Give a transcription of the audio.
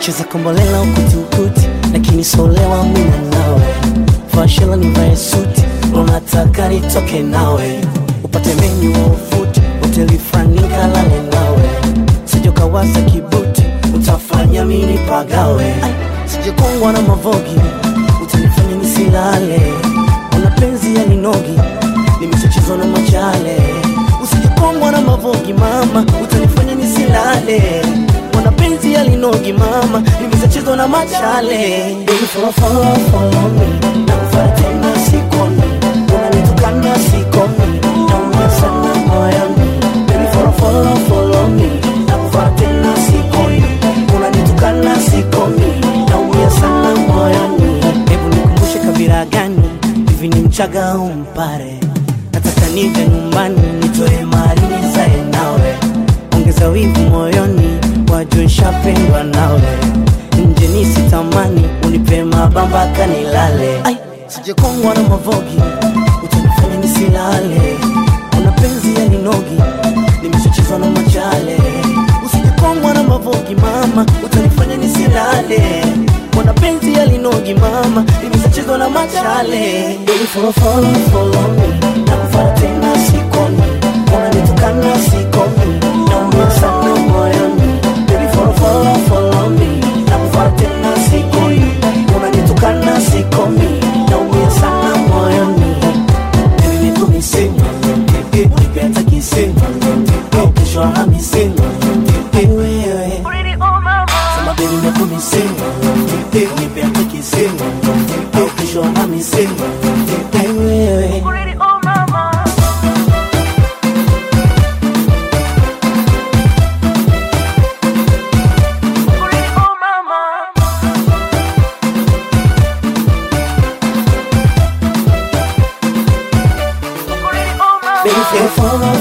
cheza kombolela ukuti ukuti, lakini solewa mina nawe, fashela nivae suti, unataka nitoke nawe, upate menyu wa ufuti, hoteli fulani kalale nawe, sijokawaza kibuti, utafanya mini pagawe, sijekongwa na mavogi, utanifanya nisilale, una penzi ya ninogi, nimechachizwa na machale, usijekongwa na mavogi mama, utanifanya nisilale Wana penzi ya linogi mama, nimechachizwa na machale. Baby follow follow follow me, na kufuata tena sikomi, unanitukana sikomi, naumia sana moyoni. Baby follow follow follow me, na kufuata tena sikomi, unanitukana sikomi, naumia sana moyoni. Hebu nikumbushe kabila gani hivi, ni Mchaga au Mpare? Nataka nije nyumbani nitoe mali nizae nawe, ongeza wivu moyoni wajue nshapendwa nawe, nje nisitamani unipe mabamba kanilale. Ai, sijekongwa na mavogi, utanifanya nisilale. Una penzi ya ninogi, nimeshachezwa na machale. Usijekongwa na mavogi mama, utanifanya nisilale. Mwana penzi ya linogi mama, nimeshachezwa na machale. Baby follow follow follow me, nakufuata tena sikomi, unanitukana sikomi, naumia sana moyoni Baby follow follow follow me Nakufuata tena sikomi Unanitukana sikomi Naumia sana moyoni Baby nipo misema Unipe hata kisema Au kesho Alhamisi Eh, wewe Sema baby nipo misema Unipe hata kisema Au kesho Alhamisi Eh, wewe Baby, follow, follow,